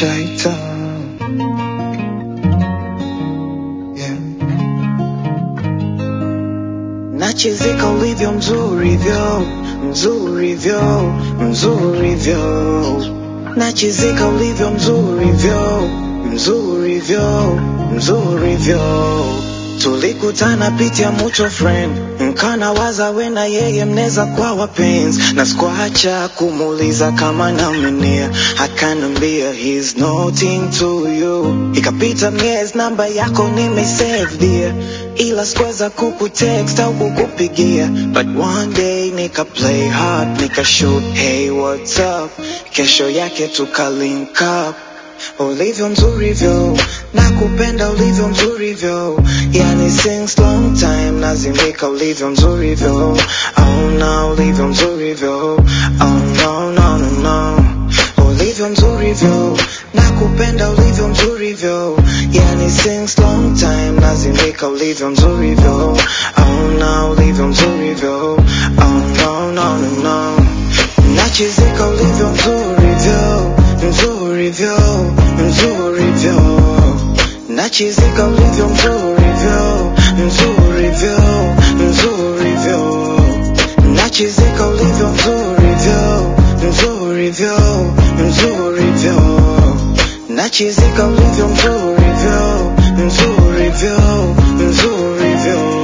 shaita yeah. Nachizika ulivyo mzuri vyo mzuri vyo mzuri vyo Nachizika ulivyo mzuri vyo mzuri vyo mzuri vyo Tulikutana pitia mucho friend Nkana waza we na yeye mneza kwa wapenzi Na sikuacha kumuuliza kama namenia Akanambia he's nothing to you Ikapita miezi namba yako nimesave dear Ila sikuweza kukutext au kukupigia But one day nika play hard nika shoot hey what's up Kesho yake tuka link up ulivyo mzuri vyo nakupenda ulivyo mzuri vyo yani since long time nazimika ulivyo mzuri vyo oh no ulivyo mzuri vyo oh no no no no ulivyo mzuri vyo nakupenda ulivyo mzuri vyo yani since long time nazimika ulivyo mzuri vyo oh no ulivyo mzuri vyo oh no no no no nachizika ulivyo mzuri vyo mzuri vyo mzuri vyo nachizika ulivyo mzuri vyo mzuri vyo mzuri vyo nachizika ulivyo mzuri vyo mzuri vyo mzuri vyo nachizika ulivyo mzuri vyo mzuri vyo mzuri vyo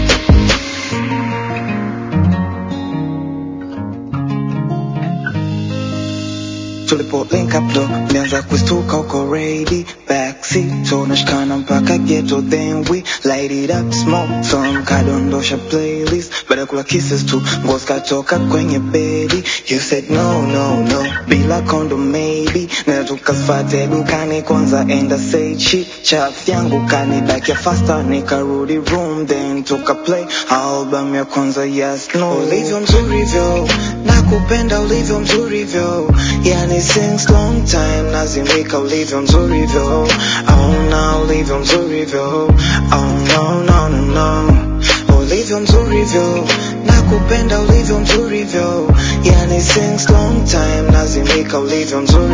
tulipo link up ndo nianza kustuka uko ready backseat tunashikana mpaka ghetto then we light it up smoke some kadondosha playlist baada ya kula kisses tu nguo zikatoka kwenye bedi you said no no no bila kondo maybe na tukafate dukani kwanza enda say shit chaf yangu kanidakia faster nikarudi room then tuka play album ya kwanza yes no ulivyo mzuri vyo nakupenda ulivyo mzuri vyo yani since long time nazimika ulivyo mzuri vyo oh no ulivyo mzuri vyo oh no no no no ulivyo mzuri vyo nakupenda ulivyo mzuri vyo yani since long time nazimika ulivyo mzuri